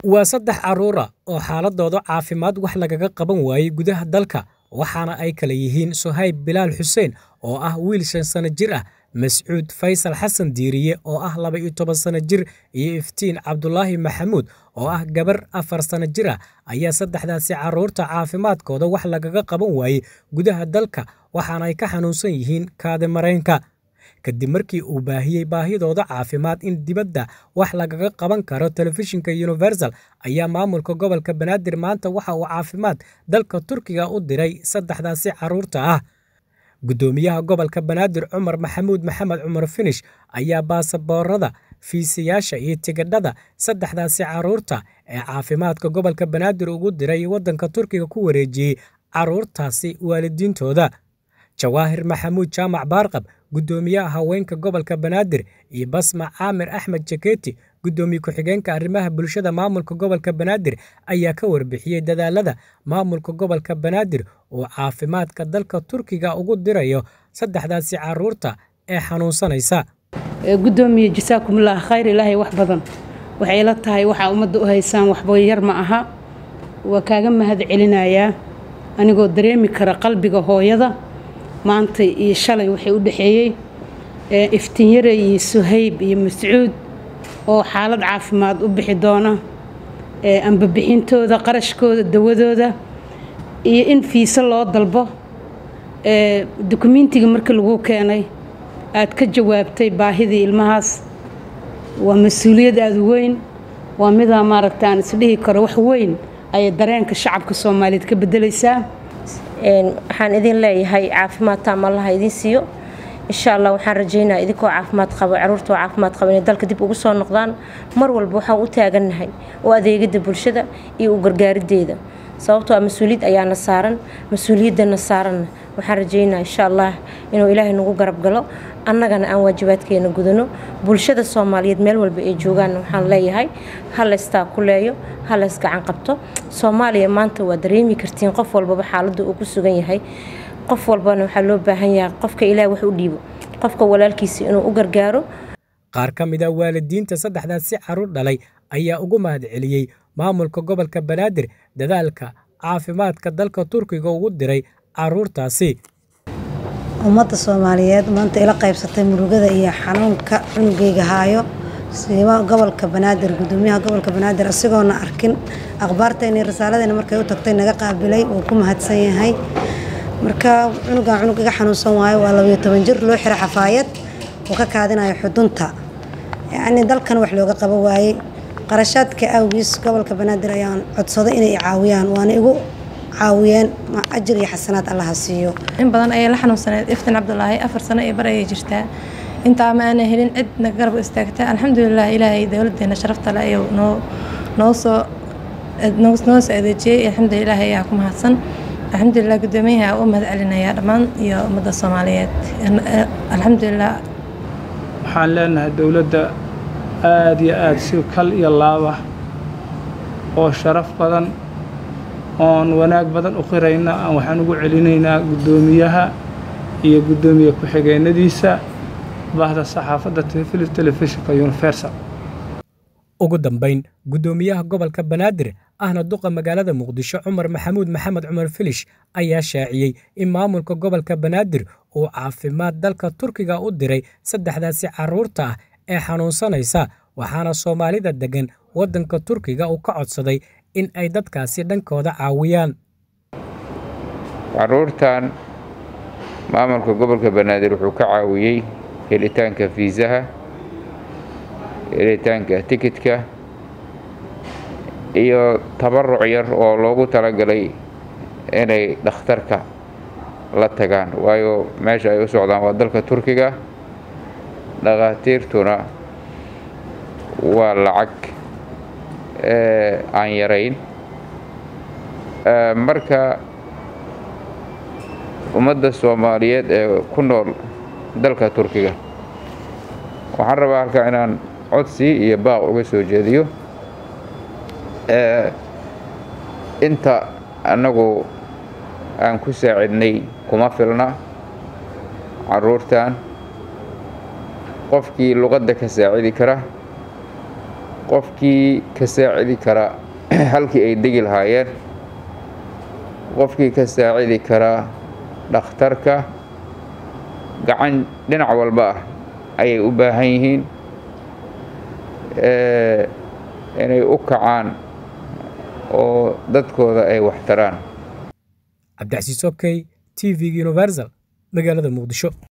waa saddex carruura oo xaaladooda caafimaad wax lagaga qaban waayey gudaha dalka waxaana ay kala yihiin sohayb bilaal xuseen oo ah wiil shan sano jir ah mascuud faysal xasan diiriye oo ah laba iyo toban sano jir iyo iftiin cabdulaahi maxamuud oo ah gabar afar sano jir ah ayaa saddexdaasi carruurta caafimaadkooda wax lagaga qaban waayey gudaha dalka waxaana ay ka xanuunsan yihiin kaadi maraynka kadib markii uu baahiyey baahidooda caafimaad in dibadda wax lagaga qaban karo telefishinka universal ayaa maamulka gobolka banaadir maanta waxa uu caafimaad dalka turkiga u diray saddexdaasi carruurta ah guddoomiyaha gobolka banaadir cumar maxamuud maxamed cumar finish ayaa baasaboorada fiisayaasha iyo tigidhada saddexdaasi carruurta ee caafimaadka gobolka banaadir ugu diray waddanka turkiga ku wareejiyey carruurtaasi waalidiintooda jawaahir maxamuud jaamac baarqab guddoomiyaha haweenka gobolka banaadir iyo basma caamir axmed jaketi guddoomiye ku-xigeenka arrimaha bulshada maamulka gobolka banaadir ayaa ka warbixiyey dadaalada maamulka gobolka banaadir oo caafimaadka dalka turkiga ugu dirayo saddexdaasi carruurta ee xanuunsanaysa guddoomiye jasaakumullah khayr ilaahay wax badan waxay ila tahay waxaa ummadda u haysaan waxba yar ma aha waa kaaga mahad celinayaa anigoo dareemi kara qalbiga hooyada maanta iyo shalay waxay u dhexeeyey iftiinyare iyo suhayb iyo mascuud oo xaalad caafimaad u bixi doona ambabixintooda qarashkooda dawadooda iyo in fiise loo dalbo dukumentiga markii lagu keenay aad ka jawaabtay baahidii ilmahaas waa mas-uuliyad aada u weyn waa midaa maaragta aan isdhihi karo wax weyn ayay dareenka shacabka soomaaliyeed ka bedelaysaa waxaan idin leeyahay caafimaad taam allaha idin siiyo insha allah waxaan rajaynaa idinkoo caafimaad qabo caruurta oo caafimaad qaba inay dalka dib ugu soo noqdaan mar walba waxaan u taagannahay oo adeegida bulshada iyo u gargaarideeda sababtoo ah mas-uuliyad ayaana saaran mas-uuliyaddana saaranna waxaan rajaynaa insha allah inuu ilaahay nagu garab galo annagana aan waajibaadkeena gudano bulshada soomaaliyeed meel walba ay joogaan waxaan leeyahay ha laystaa ku leeyo ha lays gacan qabto soomaaliya maanta waa dareemi kartiin qof walbaba xaaladda uu ku sugan yahay qof walbana waxaa loo baahan yahay qofka ilaah wax u dhiibo qofka walaalkiisa inuu u gargaaro qaar ka mid a waalidiinta saddexdaasi carruur dhalay ayaa ugu mahad celiyey maamulka gobolka banaadir dadaalka caafimaadka dalka turkiga ugu diray carruurtaasi ummadda soomaaliyeed maanta ila qaybsatay murugada iyo xanuunka cunugayga haayo siiba gobolka banaadir gudoomiyaha gobolka banaadir isagoona arkin akhbaarteeni risaaladeyna markay u tagtay naga qaabilay wuu ku mahadsan yahay marka cunugan cunug iga xanuunsan waayo waa labayo toban jir loo xiro xafaayad uu ka kaadinayo xudunta yacnii dalkan wax looga qabo waayey qarashaadka awgiis gobolka banaadir ayaan codsaday inay caawiyaan waana igu caawiyeen ajir iyo xasanaad allaha siiyo in badan ayay la xanuunsaneed iftin cabdulaahi afar sano iyo bar ayay jirtaa intaa ma aanay helin cidna garab istaagta alxamdulilah ilaahay dowladeena sharafta le ayuu noo noo soo noo soo adeejiyey alxamdulilah ayaa ku mahadsan alxamdulilah guddoomiyaha u mahad celinayaa dhammaan iyo ummadda soomaaliyeed alxamdulilah waxaan leenahay dowladda aada iyo aada si kal iyo laaba oo sharaf badan oon wanaag badan u qirayna aan waxaan ugu celinaynaa guddoomiyaha iyo guddoomiye ku-xigeenadiisa bahda saxaafadda telefishinka universal ugu dambayn guddoomiyaha gobolka banaadir ahna duqa magaalada muqdisho cumar maxamuud maxamed cumar filish ayaa shaaciyey in maamulka gobolka banaadir uu caafimaad dalka turkiga u diray saddexdaasi carruurta ah ee xanuunsanaysa waxaana soomaalida deggan waddanka turkiga uu ka codsaday in ay dadkaasi dhankooda caawiyaan carruurtan maamulka gobolka banaadir wuxuu ka caawiyey helitaanka fiisaha helitaanka tikidka iyo tabaruc yar oo loogu talagalay inay dhakhtarka la tagaan waayo meesha ay u socdaan waa dalka turkiga dhakhaatiirtuna waa lacag aan yarayn marka ummadda soomaaliyeed ee ku nool dalka turkiga waxaan rabaa halkaa inaan codsi iyo baaq uga soo jeediyo inta annagu aan ku saacidnay kuma filna carruurtan qofkii luqadda ka saacidi kara qofkii ka saacidi kara halkii ay degi lahaayeen qofkii ka saacidi karaa dhakhtarka gacan dhinac walba ah ayay u baahan yihiin inay u kacaan oo dadkooda ay waxtaraan cabdicasiis okey t v-ga universal magaalada muqdisho